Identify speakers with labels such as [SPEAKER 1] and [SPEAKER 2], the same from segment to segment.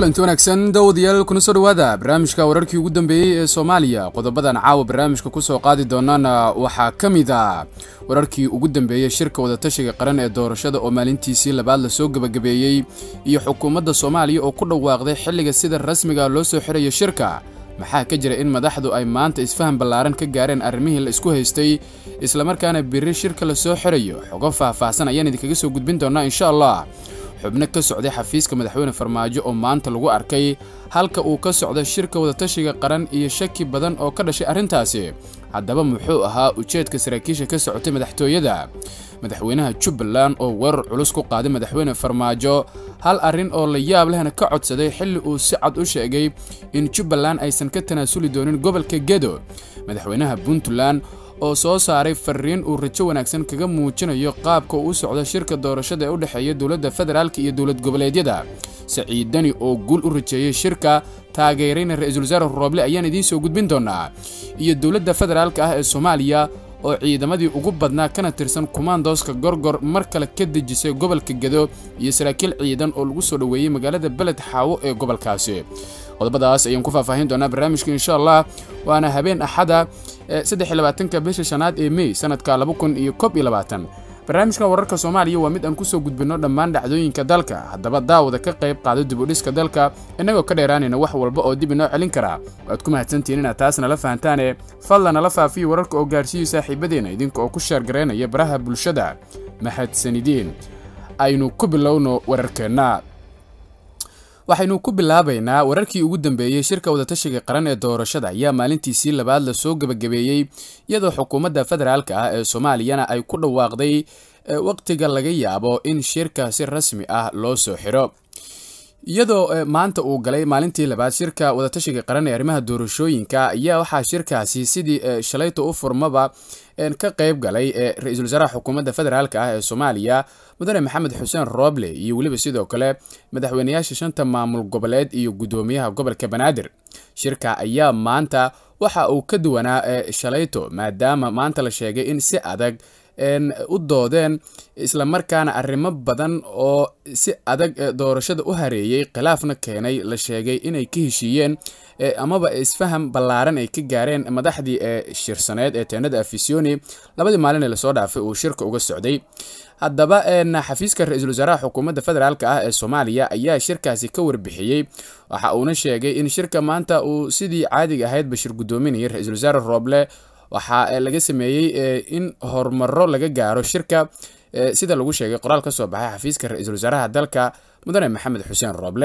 [SPEAKER 1] kulanti wanaagsan dawadayaal kuna soo dhawaada barnaamijka wararkii ugu dambeeyey ee soomaaliya qodobadan caawa barnaamijka kusoo qaadi doonana waxaa ka mid a wararkii ugu dambeeyey shirka wadatashiga qaran ee doorashada oo maalintiisii labaad lasoo gebagabeeyey iyo xukuumadda soomaaliya oo ku dhawaaqday xilliga sida rasmiga loo soo xirayo shirka maxaa ka jira in madaxdu ay maanta isfaham ballaaran ka gaareen arrimihii la isku haystay islamarkaana biri shirka la soo xirayo xogo faah-faahsan ayaan idinkaga soo gudbin doonaa insha allah xubno ka socday xafiiska madaxweyne farmaajo oo maanta lagu arkay halka uu ka socda shirka wadatashiga qaran iyo shaki badan oo ka dhashay arrintaasi haddaba muxuu ahaa ujeedka saraakiisha ka socotay madaxtooyada madaxweynaha jubbaland oo weerar culus ku qaaday madaxweyne farmaajo hal arrin oo la yaab lehna ka codsaday xilli uu si cad u sheegay in jubbaland aysan ka tanaasuli doonin gobolka gedo madaxweynaha puntland oo soo saaray fariin uu rajo wanaagsan kaga muujinayo qaabka uu u socdo shirka doorashada ee u dhexeeya dowladda federaalk iyo dowlad goboleedyada saciid dani oo guul u rajeeyey shirka taageerayna ra-iisul wasaare rooble ayaan idiin soo gudbin doonaa iyo dowladda federaalka ah ee soomaaliya oo ciidamadii ugu badnaa kana tirsan kumaandooska gorgor mar kale ka dejisay gobolka gedo iyo saraakiil ciidan oo lagu soo dhoweeyey magaalada beled xaawo ee gobolkaasi qodobadaas ayaan ku faahfaahin doonaa barnaamijka insha allah waana habeen axada eesaddexiyabaatanka bisha shanaad ee mey sanadka laba kun iyo kob iyo labaatan barnaamijkan wararka soomaaliya waa mid aan kusoo gudbinno dhammaan dhacdooyinka dalka haddaba daawada ka qayb qaado dibudhiska dalka innagoo ka dheeraanayna wax walba oo dib inoo celin karaa waad ku mahadsantihiin inaad taas nala fahantaane fadlan nala faafiyo wararka oo gaarsiiyo saaxiibadeenna idinka oo ku sheergaraynaya baraha bulshada mahadsanideen aynu ku bilowno wararkeenna waxaynu ku bilaabaynaa wararkii ugu dambeeyey shirka wadatashiga qaran ee doorashada ayaa maalintiisii labaad lasoo gebagabeeyey iyadoo xukuumadda federaalka ah ee soomaaliyana ay ku dhawaaqday waqtiga laga yaabo in shirka si rasmi ah loo soo xiro iyadoo maanta uu galay maalintii labaad shirka wadatashiga qaran ee arrimaha doorashooyinka ayaa waxaa shirkaasi sidii shalayta u furmaba ka qayb galay ra-iisul wasaaraha xukuumadda federaalk ah ee soomaaliya mudane maxamed xuseen rooble iyo weliba sidoo kale madaxweynayaasha shanta maamul goboleed iyo guddoomiyaha gobolka banaadir shirka ayaa maanta waxa uu ka duwanaa shalayto maadaama maanta la sheegay in si adag u doodeen islamarkaana arrimo badan oo si adag doorashada u hareeyey khilaafna keenay la sheegay inay ka heshiiyeen amaba isfaham ballaaran ay ka gaareen madaxdii ee shirsaneed ee teenada afisoni labadii maalin ee lasoo dhaafay uu shirka uga socday haddaba xafiiska ra-iisul wasaaraha xukuumadda federaalk ah ee soomaaliya ayaa shirkaasi ka warbixiyey waxa uuna sheegay in shirka maanta uu sidii caadiga ahayd bashir guddoominayay ra-iisul wasaare rooble waxaa laga sameeyey in horumaro laga gaaro shirka sida lagu sheegay qoraal ka soo baxay xafiiska ra-iisul wasaaraha dalka mudane maxamed xuseen rooble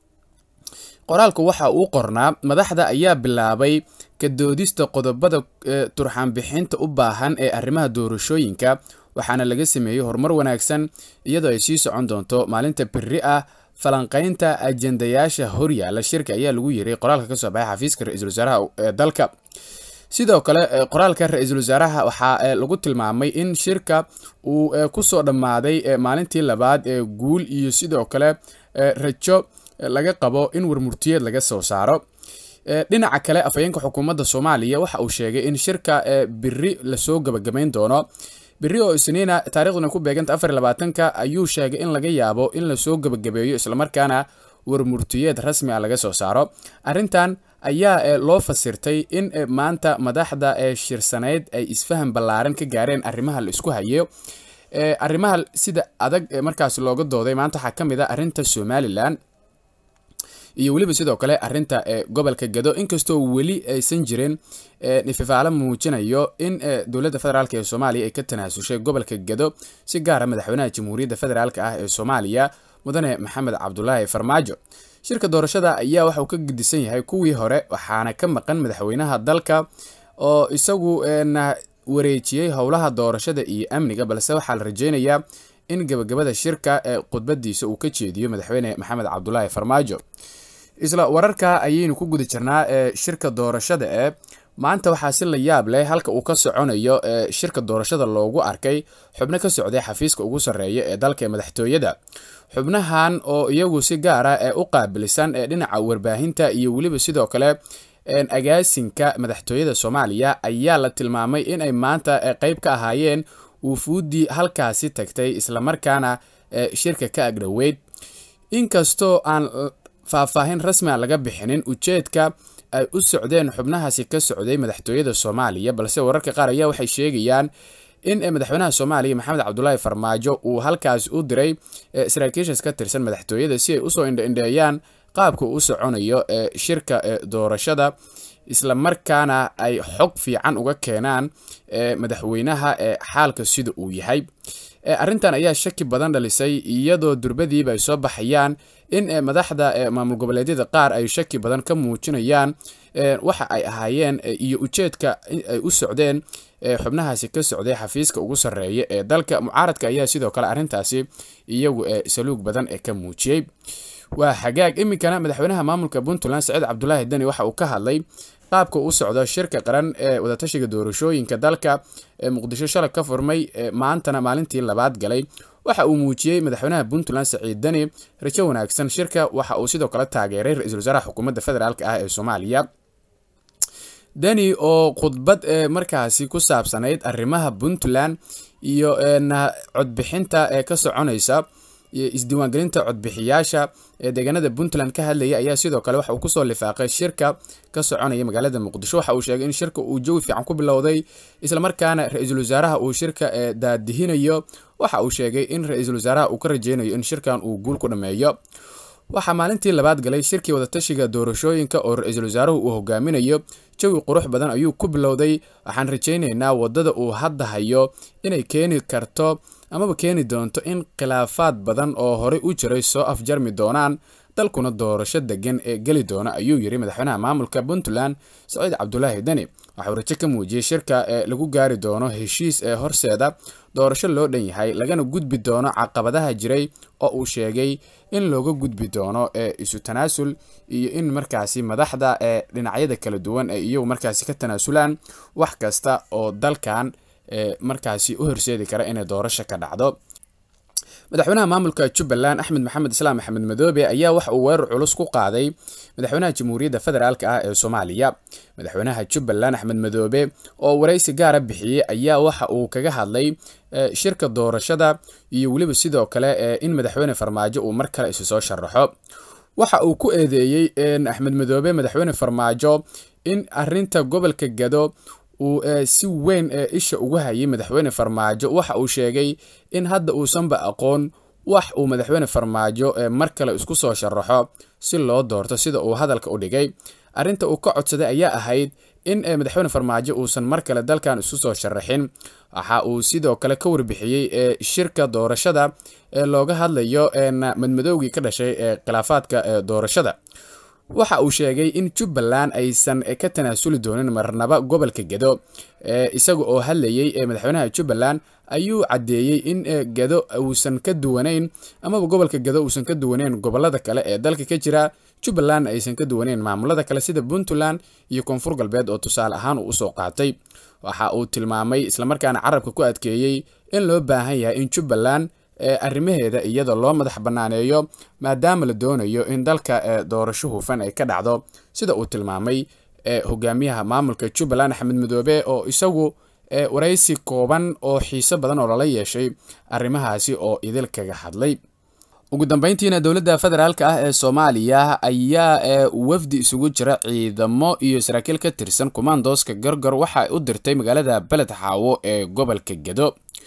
[SPEAKER 1] qoraalku waxa uu qornaa madaxda ayaa bilaabay kadoodista qodobada turxaanbixinta u baahan ee arrimaha doorashooyinka waxaana laga sameeyey horumar wanaagsan iyadoo ay sii socon doonto maalinta beri ah falanqaynta ajendayaasha horyaala shirka ayaa lagu yiray qoraalka ka soo baxay xafiiska ra-iisul wasaaraha ee dalka sidoo kale qoraalka ra-iisul wasaaraha waxaa lagu tilmaamay in shirka uu kusoo dhammaaday maalintii labaad ee guul iyo sidoo kale rajo laga qabo in warmurtiyeed laga soo saaro dhinaca kale afhayeenka xukuumadda soomaaliya waxa uu sheegay in shirka biri lasoo gabagabayn doono biri oo isniina taarikhduna ku beeganta afar labaatanka ayuu sheegay in laga yaabo in lasoo gabagabeeyo islamarkaana warmurtiyeed rasmi ah laga soo saaro arrintan ayaa loo fasirtay in maanta madaxda ee shirsaneyd ay isfaham ballaaran ka gaareen arrimaha la isku hayo arrimaha sida adag markaas looga dooday maanta waxaa ka mid a arrinta somalilan iyo weliba sidoo kale arrinta gobolka gado inkastoo weli aysan jirin nififaalo muujinayo in dowladda federaalk ee soomaaliya ay ka tanaasushay gobolka gado si gaara madaxweynaha jamhuuriyadda federaalk ah ee soomaaliya mudane maxamed cabdulaahi farmaajo shirka doorashada ayaa waxauu ka gedisan yahay kuwii hore waxaana ka maqan madaxweynaha dalka oo isagu wareejiyey howlaha doorashada iyo amniga balse waxaa la rajeynayaa in gabagabada shirka ee khudbadiisa uu ka jeediyo madaxweyne maxamed cabdulaahi farmaajo isla wararka ayaynu ku guda jirnaa ee shirka doorashada ee maanta waxaa si la yaab leh halka uu ka soconayo ee shirka doorashada loogu arkay xubno ka socday xafiiska ugu sarreeya ee dalka ee madaxtooyada xubnahan oo iyagu si gaara ee u qaabilsan ee dhinaca warbaahinta iyo weliba sidoo kale agaasinka madaxtooyada soomaaliya ayaa la tilmaamay inay maanta qeyb ka ahaayeen wufuuddii halkaasi tagtay islamarkaana shirka ka agdhoweyd inkastoo aan faahfaahin rasmi a laga bixinin ujeedka ay u socdeen xubnahaasi ka socday madaxtooyada soomaaliya balse wararka qaar ayaa waxay sheegayaan in madaxweynaha soomaaliya maxamed cabdulaahi farmaajo uu halkaas u diray saraakiishas ka tirsan madaxtooyada si ay usoo indhaindheeyaan qaabka u soconayo shirka doorashada isla markaana ay xog fiican uga keenaan madaxweynaha xaalka sida uu yahay arrintan ayaa shaki badan dhalisay iyadoo durbadiiba ay soo baxayaan in madaxda maamul goboleedyada qaar ay shaki badan ka muujinayaan waxa ay ahaayeen iyo ujeedka ay u socdeen xubnahaasi ka socday xafiiska ugu sarreeya ee dalka mucaaradka ayaa sidoo kale arrintaasi iyagu saluug badan ee ka muujiyey waa xagaag iminkana madaxweynaha maamulka puntland saciid cabdulaahi deni waxa uu ka hadlay qaabka u socdo shirka qaran ee wadatashiga doorashooyinka dalka ee muqdisho shalay ka furmay maantana maalintii labaad galay waxa uu muujiyey madaxweynaha puntland saciid deni rajo wanaagsan shirka waxa uu sidoo kale taageeray ra-iisul wasaaraha xukuumadda federaalk ah ee soomaaliya deni oo khudbad markaasi ku saabsanayd arrimaha puntland iyo codbixinta ee ka soconaysa isdiiwaangelinta codbixiyaasha ee deegaanada puntland ka hadlaya ayaa sidoo kale waxa uu kusoo lifaaqay shirka ka soconaya magaalada muqdisho waxa uu sheegay in shirka uu jawi fiican ku bilowday islamarkaana ra-iisul wasaaraha uu shirka daadihinayo waxa uu sheegay in ra-iisul wasaaraha uu ka rajeynayo in shirkan uu guul ku dhameeyo waxaa maalintii labaad galay shirkii wadatashiga doorashooyinka oo ra-iisul wasaaruhu uu hogaaminayo jawi qurux badan ayuu ku bilowday waxaan rajaynaynaa wadada uu hadda hayo inay keeni karto amaba keeni doonto in khilaafaad badan oo horey u jiray soo afjarmi doonaan dalkuna doorasho degan ee geli doona ayuu yiri madaxweynaha maamulka puntland saciid cabdulaahi deni waxauu rajo ka muujiyey shirka ee lagu gaari doono heshiis ee horseeda doorasho loo dhan yahay lagana gudbi doono caqabadaha jiray oo uu sheegay in looga gudbi doono ee isu tanaasul iyo in markaasi madaxda ee dhinacyada kala duwan ee iyagu markaasi ka tanaasulaan wax kasta oo dalkan markaasi u horseedi kara inay doorasho ka dhacdo madaxweynaha maamulka jubbaland axmed maxamed islaam axmed madoobe ayaa waxa uu weerar culus ku qaaday madaxweynaha jamhuuriyadda federaalk ah ee soomaaliya madaxweynaha jubbaland axmed madoobe oo waraysi gaara bixiyey ayaa waxa uu kaga hadlay shirka doorashada iyo weliba sidoo kale in madaxweyne farmaajo uu mar kale isu soo sharaxo waxa uu ku eedeeyey axmed madoobe madaxweyne farmaajo in arinta gobolka gado uu si weyn isha ugu hayay madaxweyne farmaajo waxa uu sheegay in hadda uusanba aqoon wax uu madaxweyne farmaajo mar kale isku soo sharaxo si loo doorto sida uu hadalka u dhigay arrinta uu ka codsaday ayaa ahayd in madaxweyne farmaajo uusan mar kale dalkan isu soo sharaxin waxa uu sidoo kale ka warbixiyey shirka doorashada ee looga hadlayo madmadowgii ka dhashay ee khilaafaadka doorashada waxa uu sheegay in jubbaland aysan ka tanaasuli doonin marnaba gobolka gado isaga oo hadlayey madaxweynaha jubbaland ayuu caddeeyey in gado uusan ka duwanayn amaba gobolka gado uusan ka duwanayn gobolada kale ee dalka ka jira jubbaland aysan ka duwanayn maamulada kale sida puntland iyo koonfur galbeed oo tusaale ahaan uu usoo qaatay waxa uu tilmaamay islamarkaana carabka ku adkeeyey in loo baahan yahay in jubbaland arrimaheeda iyada loo madax bannaaneeyo maadaama la doonayo in dalka doorasho hufan ay ka dhacdo sida uu tilmaamay hogaamiyaha maamulka jubbaland axmed madoobe oo isagu waraysi kooban oo xiiso badan oo lala yeeshay arrimahaasi oo idil kaga hadlay ugu dambeyntiina dowladda federaalk ah ee soomaaliya ayaa wafdi isugu jira ciidamo iyo saraakiil ka tirsan kumaandooska gargar waxa u dirtay magaalada beled xaawo ee gobolka gedo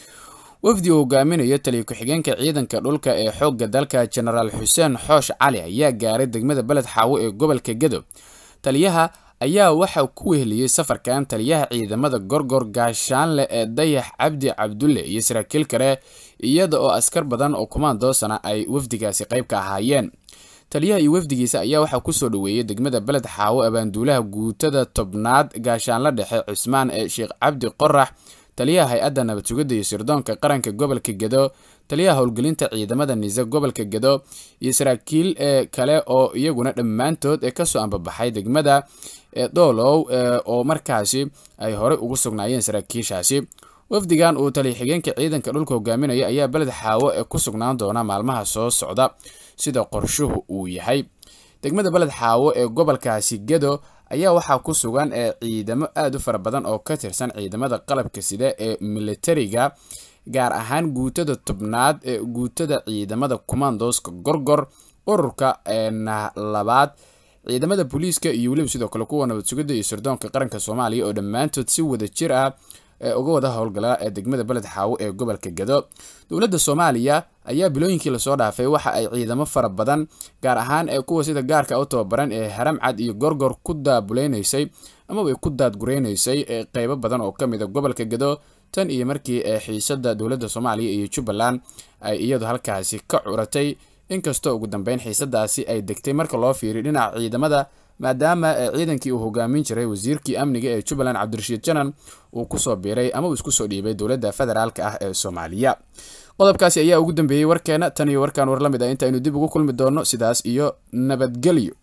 [SPEAKER 1] wafdi uu hogaaminayo taliya ku-xigeenka ciidanka dhulka ee xoogga dalka jenaraal xuseen xoosh cali ayaa gaaray degmada beled xaawo ee gobolka gedo taliyaha ayaa waxa ku weheliyey safarkan taliyaha ciidamada gorgor gaashaanle ee dayax cabdi cabdulle iyo saraakiil kale iyada oo askar badan oo kumaandoosana ay wafdigaasi qayb ka ahaayeen taliyaha iyo wafdigiisa ayaa waxaa kusoo dhoweeyey degmada beled xaawo abaanduulaha guutada tobnaad gaashaanla dhexe cusmaan ee sheekh cabdi qorax taliyaha hay-adda nabad sugidda iyo sirdoonka qaranka gobolka gedo taliyaha howlgelinta ciidamada nise gobolka gedo iyo saraakiil kale oo iyaguna dhammaantood ee kasoo ambabaxay degmada doolow oo markaasi ay horey ugu sugnaayeen saraakiishaasi wafdigan uu taliya xigeenka ciidanka dhulka hogaaminaya ayaa beled xaawo ee ku sugnaan doona maalmaha soo socda sida qorshuhu uu yahay degmada beled xaawo ee gobolkaasi gedo ayaa waxaa ku sugan ciidamo aad u fara badan oo ka tirsan ciidamada qalabka sida ee militariga gaar ahaan guutada tobnaad ee guutada ciidamada kumaandooska gorgor ururka labaad ciidamada booliiska iyo weliba sidoo kale kuwa nabad sugidda iyo sirdoonka qaranka soomaaliya oo dhammaantood si wada jir ah uga wada howlgala ee degmada beled xaawo ee gobolka gado dowladda soomaaliya ayaa bilooyinkii lasoo dhaafay waxa ay ciidamo fara badan gaar ahaan ee kuwa sida gaarka u tababaran ee haramcad iyo gorgor ku daabuleynaysay amaba ku daadgureynaysay qeybo badan oo ka mida gobolka gado tan iyo markii xiisada dowladda soomaaliya iyo jubbaland ay iyadu halkaasi ka curatay inkastoo ugu dambeyn xiisadaasi ay degtay marka loo fiiriyo dhinaca ciidamada maadaama ciidankii uu hogaamin jiray wasiirkii amniga ee jubbaland cabdirashiid janan uu kusoo biiray ama uu isku soo dhiibay dowladda federaalka ah ee soomaaliya qodobkaasi ayaa ugu dambeeyey warkeena tan iyo warkaan war la mid ah intaaynu dib ugu kulmi doonno sidaas iyo nabadgelyo